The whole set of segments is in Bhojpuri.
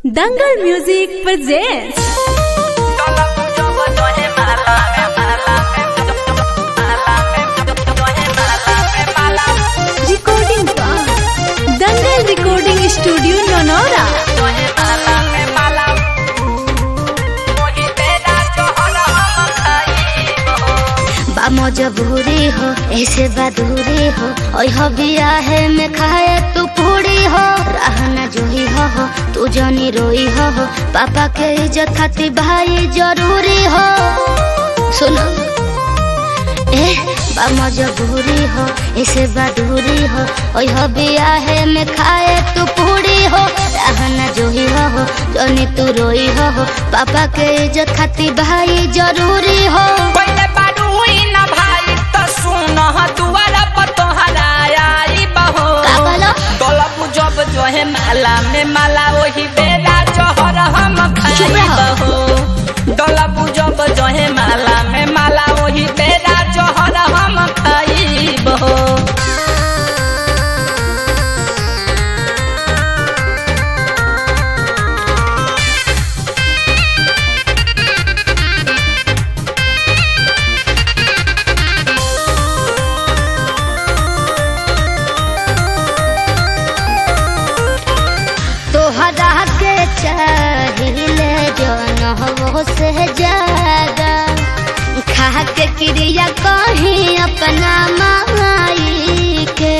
Dangal music presents recording by Dangal recording studio Naunaura बा मजबूरी हो ऐसे बदूरी हो ओय हो बियाहे में खाए तू पूरी हो रहना जोही हो हो तू जनी रोई हो हो पापा के इज्जत खातिर भाई जरूरी हो सुनो ए बा मजबूरी हो ऐसे बदूरी हो ओय हो बियाहे में खाए तू पूरी हो रहना जोही हो हो जनी तू रोई हो हो पापा के इज्जत खातिर भाई जरूरी हो पहिले बारू हुई न भाई त सुन दुआरा पर तोहरा आई बहो का कहलो? दौलत जब जो है माला में माला वही बेरा जहर हम चुप खाई रहो। बहो दौलत जब जो है माला में माला वही बेरा जहर हम खाई बहो तोहरा के चाहिए जन हो से ज्यादा खा के क्रिया कहीं अपना माई के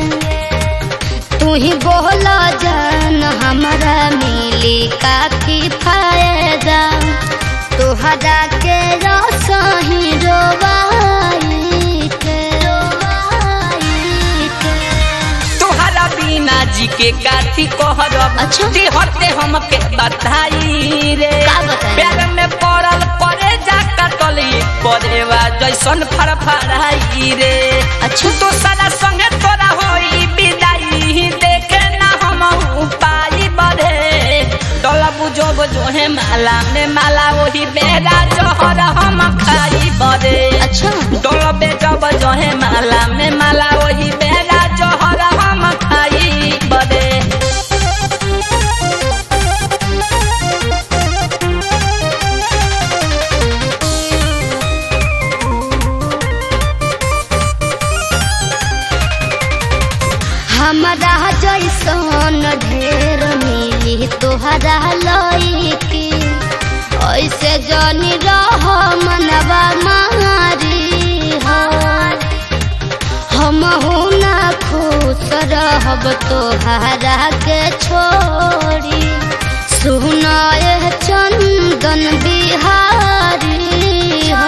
तू ही बोला जान हमारा मिली काफी फायदा तोहरा के रसही रोवाई के रोवाई के तोहरा बिना जी के काथी कहरब अच्छा। ते हरते हमके बधाई रे का बताई? प्यार में पड़ल परे जा कटली परेवा जैसन फड़फड़ाई रे अच्छा। तो सारा संगे तोरा होई विदाई देखे ना हम पाई बढ़े डोला बुझब जो है माला में माला वही बेरा जहर हम खाई बढ़े अच्छा डोलबे जब जहे माला में माला वही बेरा जहर हम खाई बदे हमारा जैसन ढेर मिली तोहरा लईकी ऐसे जनी रह मनवा मारी हो हम ना खुश रहब तोहरा के छोड़ी सुनाए चंदन बिहारी हो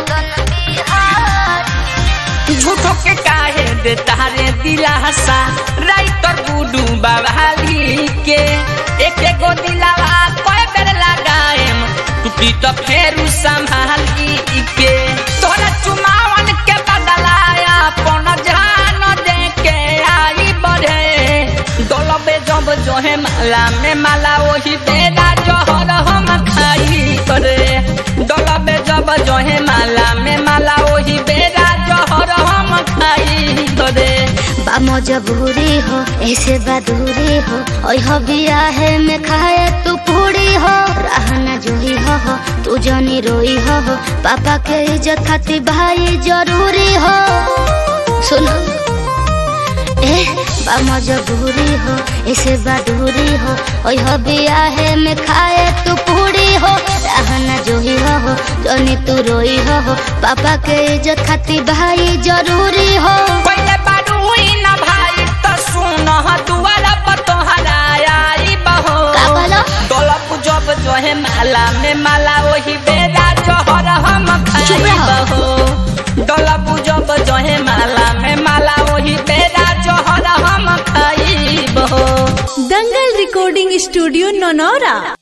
झूठो के काहे दे तारे दिलासा राइटर गुडू बाबाली के एक एक गो दिलावा कोई बेर लगाएम टूटी तो फेरू संभाली के तोरा चुमावन के बदलाया पन जान दे के आई बढ़े डोलबे जब जो है माला में माला वही बेरा जहर हम खाई करे डोलबे जब जो है माला में माला वही बेरा जहर हम खाई करे बा मजबूरी हो ऐसे बदूरी हो ओय हो बियाहे में खाए तू पूरी हो रहना जोही हो हो तू जनी रोई हो हो पापा के इज्जत खातिर भाई जरूरी हो सुनो ए बा मजबूरी हो ऐसे बदूरी हो ओय हो बियाहे में खाए तू पूरी हो रहना जोही हो हो जनी तू रोई हो हो पापा के इज्जत खातिर भाई जरूरी हो पहिले बारू हुई न भाई त सुन दुआरा पर तोहरा आई बहो का कहलो? डोलप जब जो है माला में माला वही बेरा जहर हम खाई चुप रहो। बहो डोलप जब जो है माला में माला वही बेरा जहर हम खाई बहो दंगल recording studio नौनौरा